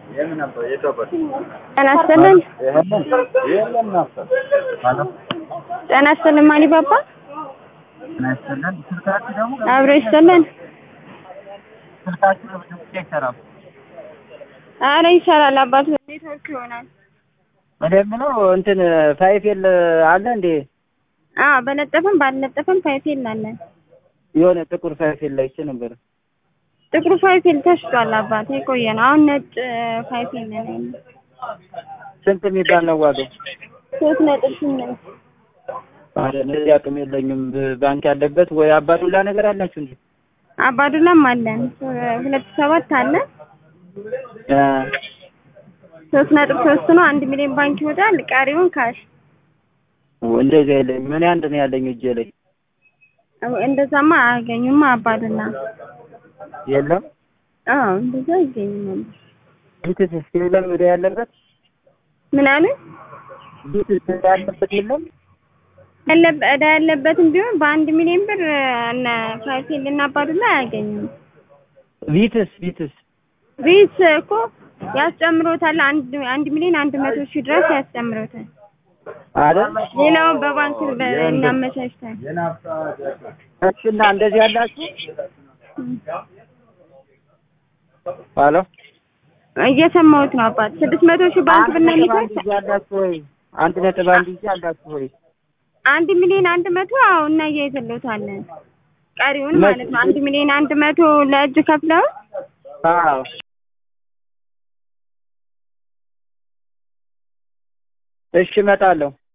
ጤና ይስጥልን ጤና ይስጥልን ማን ባባ አብሮ ይስጥልን ኧረ ይሰራል አባቱ ኔትወርክ ይሆናል በደንብ ነው እንትን ፋይፌል አለ እንዴ? አዎ በለጠፈም ባልለጠፈም ፋይፌል አለን የሆነ ጥቁር ፋይፌል ላይ ይቼ ነበር። ጥቁሩ ፋይፌል ተሽጧል አባት የቆየ ነው አሁን ነጭ ፋይፌል ነው ያለው ስንት የሚባል ነው ዋጋው? ሶስት ነጥብ ስምንት አረ እንደዚህ አቅም የለኝም። ባንክ ያለበት ወይ አባዱላ ነገር አላችሁ እንዴ? አባዱላም አለን ሁለት ሰባት አለ እ ሶስት ነጥብ ሶስት ነው አንድ ሚሊዮን ባንክ ይወጣል ቀሪውን ካሽ እንደዚህ የለኝም። እኔ አንድ ነው ያለኝ እጄ ላይ እንደዛማ አያገኙማ አባዱላ የለም። አዎ እንደዛ አይገኝም ቢትስ እስኪ የለም ወደ ያለበት ምን አለ ቢትስ ያለበት የለም። ያለበ ዕዳ ያለበትም ቢሆን በአንድ ሚሊዮን ብር እነ ፋይፌል እና አባዱላ አያገኙም ቢትስ ቢትስ ቤት እኮ ያስጨምሮታል አንድ አንድ ሚሊዮን አንድ መቶ ሺህ ድረስ ያስጨምሮታል አይደል? ሌላውን በባንክ እናመቻችታል እሺና እንደዚህ ያላችሁ ሄሎ እየሰማሁት ነው አባት ስድስት መቶ ሺህ ባንክ ብናመቻች አንድ ያላችሁ ወይ አንድ ነጥብ አንድ ይዤ አላችሁ ወይ አንድ ሚሊዮን አንድ መቶ አዎ እናያይዘሎታለን ቀሪውን ማለት ነው አንድ ሚሊዮን አንድ መቶ ለእጅ ከፍለው አዎ እሺ እመጣለሁ